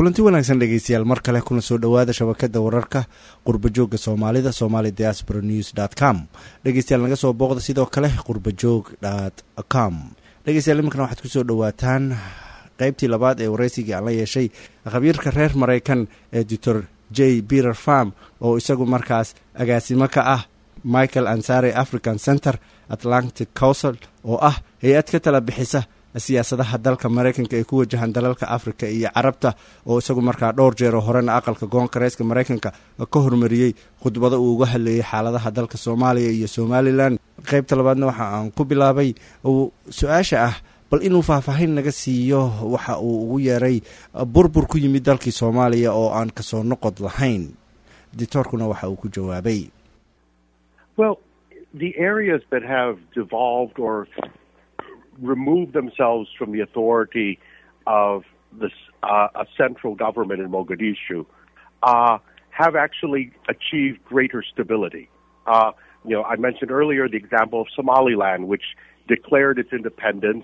kulanti wanaagsan dhegeystayaal mar kale kuna soo dhowaada shabakada wararka qurbajoogga soomaalida somali diaspora news dt com dhegeystayaal naga soo booqda sidoo kale qurbajoog dt com dhegeystayaal iminkana waxaad kusoo dhowaataan qeybtii labaad ee wareysigii aan la yeeshay khabiirka reer maraykan ee doctor j peter farm oo isagu markaas agaasimo ka ah michael ansare african center atlantic council oo ah hay-ad ka tala bixisa siyaasadaha dalka maraykanka ee ku wajahan dalalka africa iyo carabta oo isagu markaa dhowr jeeroo horena aqalka koongareeska maraykanka ka hormariyey khudbado uu uga hadleeyey xaaladaha dalka soomaaliya iyo somalilan qeybta labaadna waxa aan ku bilaabay su-aasha ah bal inuu faahfaahin naga siiyo waxa uu ugu yeeray burbur ku yimid dalkii soomaaliya oo aan kasoo noqod lahayn dictoorkuna waxa uu ku jawaabay remove themselves from the authority of this, uh, a central government in Mogadishu uh, have actually achieved greater stability. Uh, you know, I mentioned earlier the example of Somaliland, which declared its independence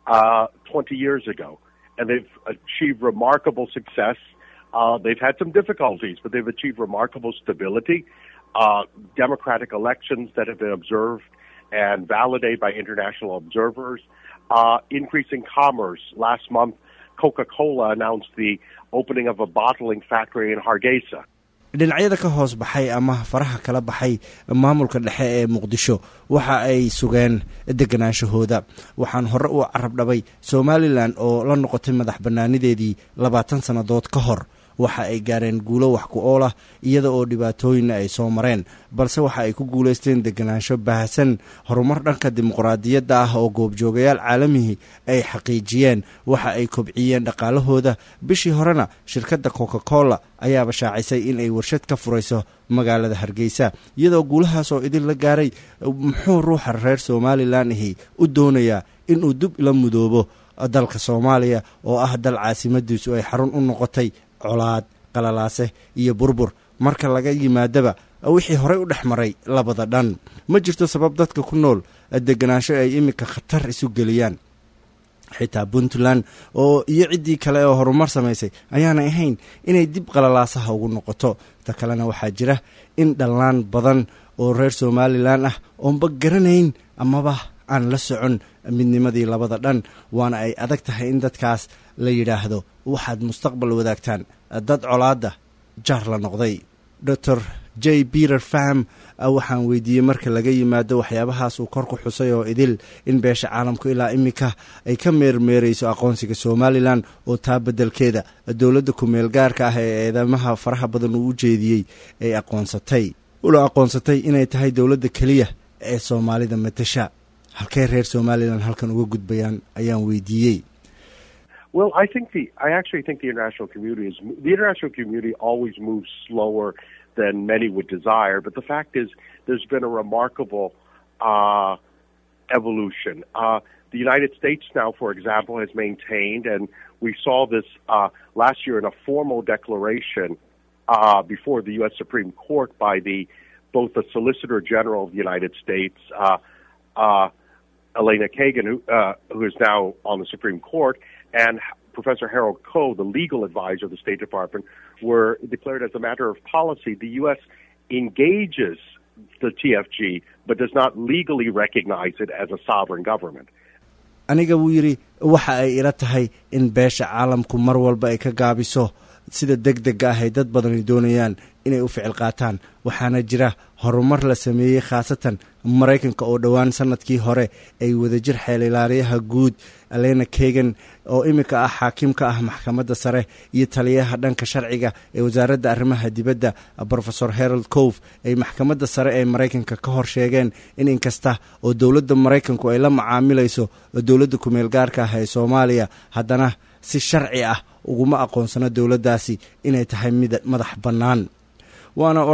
20 years ago, and they've achieved remarkable success. they've had some difficulties, but they've achieved remarkable stability. democratic elections that have been observed and validated by international observers. Uh, increasing commerce. Last month, Coca Cola announced the opening of a bottling factory in Hargeisa. dhinacyada ka hoos baxay ama faraha kala baxay maamulka dhexe ee muqdisho waxa ay sugeen deganaanshahooda waxaan hore u carab dhabay somalilan oo la noqotay madax bannaanideedii labaatan sannadood ka hor waxa ay gaareen guulo wax ku ool ah iyada oo dhibaatooyinna ay soo mareen balse waxa ay ku guulaysteen deganaansho baahsan horumar dhanka dimuqraadiyadda ah oo goobjoogayaal caalamihii ay xaqiijiyeen waxa ay kobciyeen dhaqaalahooda bishii horena shirkadda coca cola ayaaba shaacisay in ay warshad ka furayso magaalada hargeysa iyadoo guulahaas oo idin la gaaray muxuu ruuxa reer somalilan ahi u doonayaa inuu dib la mudoobo dalka soomaaliya oo ah dal caasimadiisu ay xarun u noqotay colaad qalalaase iyo burbur marka laga yimaadaba wixii horey u dhex maray labada dhan ma jirto sabab dadka ku nool deganaansho ay iminka khatar isu geliyaan xitaa puntland oo iyo ciddii kale oo horumar samaysay ayaanay ahayn inay dib qalalaasaha ugu noqoto ta kalena waxaa jira in dhallaan badan oo reer somalilan ah oonba garanayn amaba aan la socon midnimadii labada dhan waana ay adag tahay in dadkaas la yidhaahdo waxaad mustaqbal wadaagtaan dad colaadda jaar la noqday doctor j peter fam waxaan weydiiyey marka laga yimaado waxyaabahaas uu kor ku xusay oo idil in beesha caalamku ilaa iminka ay ka meermeerayso aqoonsiga somalilan oo taa beddelkeeda dowladda ku-meel gaarka ah ee eedamaha faraha badan uu u jeediyey ay aqoonsatay una aqoonsatay inay tahay dowladda keliya ee soomaalida matasha halkee reer somalilan halkan uga gudbayaan ayaan weydiiyey Well, I think the I actually think the international community is the international community always moves slower than many would desire. But the fact is, there's been a remarkable uh, evolution. Uh, the United States now, for example, has maintained, and we saw this uh, last year in a formal declaration uh, before the U.S. Supreme Court by the both the Solicitor General of the United States, uh, uh, Elena Kagan, who, uh, who is now on the Supreme Court, and Professor Harold Koh, the legal advisor of the State Department, were declared as a matter of policy. The U.S. engages the TFG, but does not legally recognize it as a sovereign government. aniga wuu yidhi waxa ay ila tahay in beesha caalamku mar walba ay ka gaabiso sida deg dega ah ay dad badani doonayaan inay u ficil qaataan waxaana jira horumar la sameeyey khaasatan maraykanka oo dhowaan sanadkii hore ay wadajir xeelilaaliyaha guud alena kegan oo iminka ah xaakim ka ah maxkamadda sare iyo taliyaha dhanka sharciga ee wasaaradda arrimaha dibadda rofesor harold cof ay maxkamadda sare ee maraykanka ka hor sheegeen in inkasta oo dowladda maraykanku ay la macaamilayso dowladda kumeel gaarka ah ee soomaaliya haddana si sharci ah uguma aqoonsano dowladdaasi inay tahay mid madax bannaan waana oraah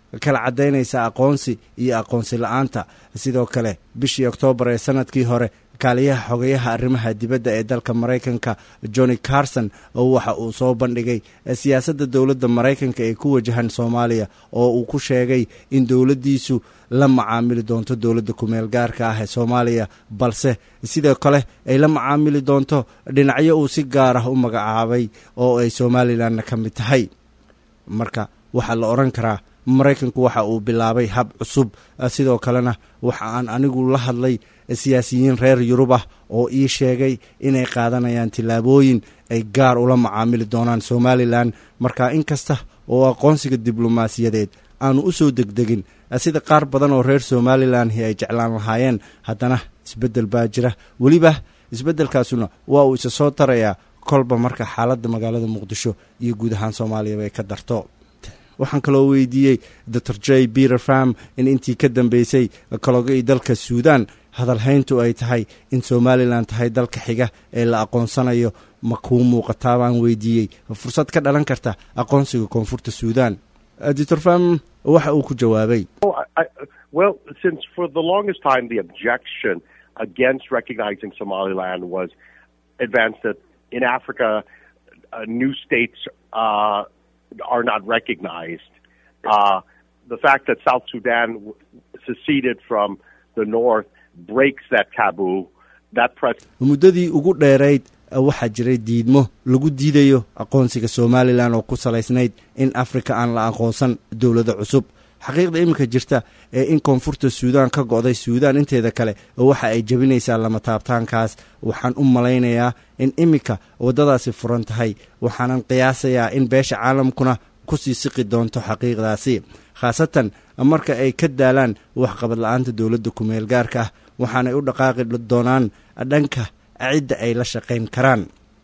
kala caddaynaysa aqoonsi iyo aqoonsi la-aanta sidoo kale bishii oktoobar ee sanadkii hore kaaliyaha xogeyaha arrimaha dibadda ee dalka maraykanka johnny carson waxa uu soo bandhigay siyaasadda dowladda maraykanka ee ku wajahan soomaaliya oo uu ku sheegay in dowladdiisu la macaamili doonto dowladda kumeel gaarka ah ee soomaaliya balse sidoo kale ay la macaamili doonto dhinacyo uu si gaar ah u magacaabay oo ay somalilanna ka mid tahay marka waxaa la odhan karaa maraykanku waxa uu bilaabay hab cusub sidoo kalena waxa aan anigu la hadlay siyaasiyiin reer yurub ah oo ii sheegay inay qaadanayaan tillaabooyin ay gaar ula macaamili doonaan somalilan marka in kasta oo aqoonsiga diblomaasiyadeed aanu u soo degdegin sida qaar badan oo reer somalilan ay jeclaan lahaayeen haddana isbeddel baa jira weliba isbeddelkaasuna waa uu isa soo tarayaa kolba marka xaaladda magaalada muqdisho iyo guud ahaan soomaaliyaba ay ka darto waxaan kaloo weydiiyey dor j peter fam in intii ka dambeysay kalogii dalka suudan hadalhayntu ay tahay in somalilan tahay dalka xiga ee la aqoonsanayo ma kuu muuqataa baan weydiiyey fursad ka dhalan karta aqoonsiga koonfurta suudan dor fam waxa uu ku jawaabay well since for the longest time the objection against recognizing somaliland was advanced that in africa uh, new states uh, are not recognized. Uh, the fact that South Sudan seceded from the north breaks that taboo. That pres- muddadii ugu dheerayd waxaa jiray diidmo lagu diidayo aqoonsiga somalilan oo ku salaysnayd in afrika aan la aqoonsan dowlado cusub xaqiiqda iminka jirta ee in koonfurta suudan ka go'day suudan inteeda kale waxa ay jebinaysaa lama taabtaankaas waxaan u malaynayaa in iminka waddadaasi furan tahay waxaanan qiyaasayaa in beesha caalamkuna kusii siqi doonto xaqiiqdaasi khaasatan marka ay ka daalaan waxqabad la-aanta dowladda kumeel gaarka ah waxaanay u dhaqaaqi doonaan dhanka cidda ay la shaqayn karaan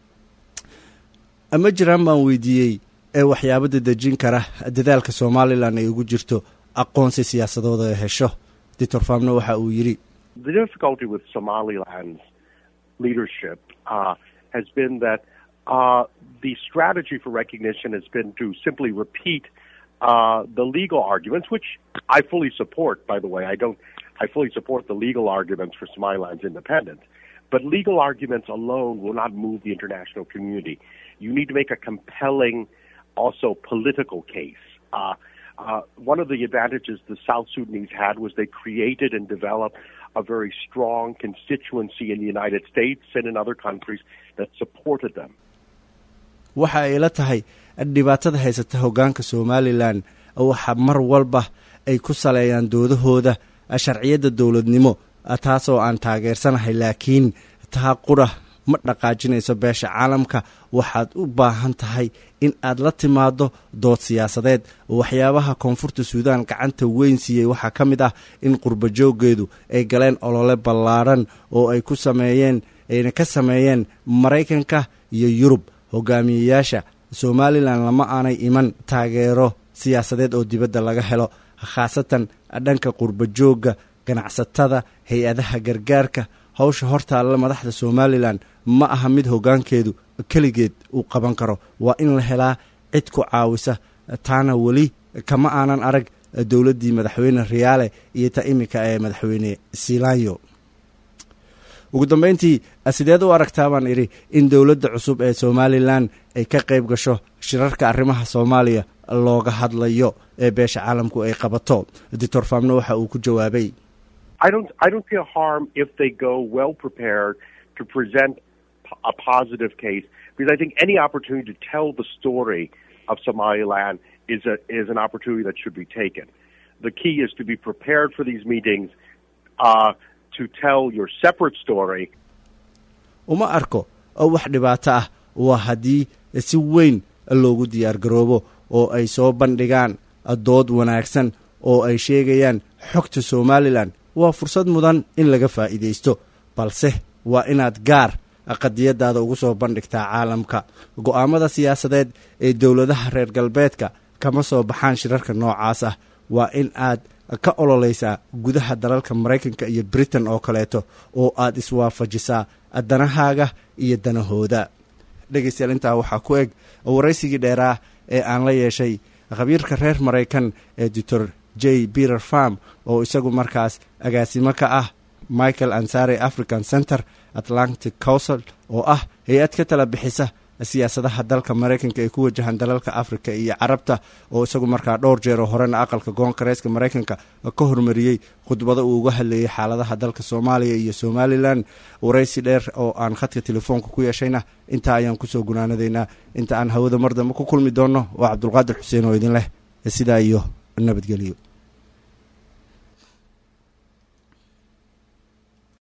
ma jiraan baan weydiiyey ee waxyaabo dadejin kara dadaalka somalilan ay ugu jirto aqoonsi siyaasadooda ay hesho dictor famna waxa uu yidhi The difficulty with Somaliland's leadership uh, has been that uh, the strategy for recognition has been to simply repeat uh, the legal arguments, which I fully support, by the way. I don't, I fully support the legal arguments for Somaliland's independence. But legal arguments alone will not move the international community. You need to make a compelling, also political case. Uh, uh, one of the advantages the South Sudanese had was they created and developed a very strong constituency in the United States and in other countries that supported them. waxa ay la tahay dhibaatada haysata hoggaanka somalilan waxa mar walba ay ku saleeyaan doodahooda sharciyadda dowladnimo taasoo aan taageersanahay laakiin taa qura ma dhaqaajinayso beesha caalamka waxaad u baahan tahay in aad la timaado dood siyaasadeed waxyaabaha koonfurta suudan gacanta weyn siiyey waxaa ka mid ah in qurba jooggeedu ay galeen olole ballaadhan oo ay ku sameeyeen ayna ka sameeyeen maraykanka iyo yurub hogaamiyeyaasha somalilan lama aanay iman taageero siyaasadeed oo dibadda laga helo khaasatan dhanka qurba joogga ganacsatada hay-adaha gargaarka hawsha hortaalla madaxda somalilan ma aha mid hoggaankeedu keligeed uu qaban karo waa in la helaa cid ku caawisa taana weli kama aanan arag dowladdii madaxweyne riyaale iyo ta iminka ee madaxweyne silanyo ugu dambeyntii sideed u aragtaa baan idhi in dowladda cusub ee somalilan ay ka qayb gasho shirarka arrimaha soomaaliya looga hadlayo ee beesha caalamku ay qabato doctor famno waxa uu ku jawaabay I don't I don't see a harm if they go well prepared to present a positive case because I think any opportunity to tell the story of Somaliland is a is an opportunity that should be taken. The key is to be prepared for these meetings uh, to tell your separate story. uma arko wax dhibaato ah waa haddii si weyn loogu diyaar garoobo oo ay soo bandhigaan dood wanaagsan oo ay sheegayaan xogta somalilan waa fursad mudan in laga faa'iidaysto balse waa inaad gaar qadiyadaada ugu soo bandhigtaa caalamka go'aamada siyaasadeed ee dowladaha reer galbeedka kama soo baxaan shirarka noocaas ah waa in aad ka ololaysaa gudaha dalalka maraykanka iyo britain oo kaleeto oo aad iswaafajisaa danahaaga iyo danahooda dhegaystayaal intaa waxaa ku eg waraysigii dheeraa ee aan la yeeshay khabiirka reer maraykan ee doctor j peter farm oo isagu markaas agaasimo ka ah michael ansari african center atlantic council oo ah hay-ad ka tala bixisa siyaasadaha dalka maraykanka ee ku wajahan dalalka africa iyo carabta oo isagu markaa dhowr jeeroo horena aqalka koongareeska maraykanka ka hormariyey khudbado uu uga hadlayay xaaladaha dalka soomaaliya iyo somalilan waraysi dheer oo aan khadka telefoonka ku yeeshayna intaa ayaan kusoo gunaanadaynaa inta aan hawada mar dambe ku kulmi doonno waa cabdulqaadir xuseen oo idin leh sidaa iyo nabadgelyo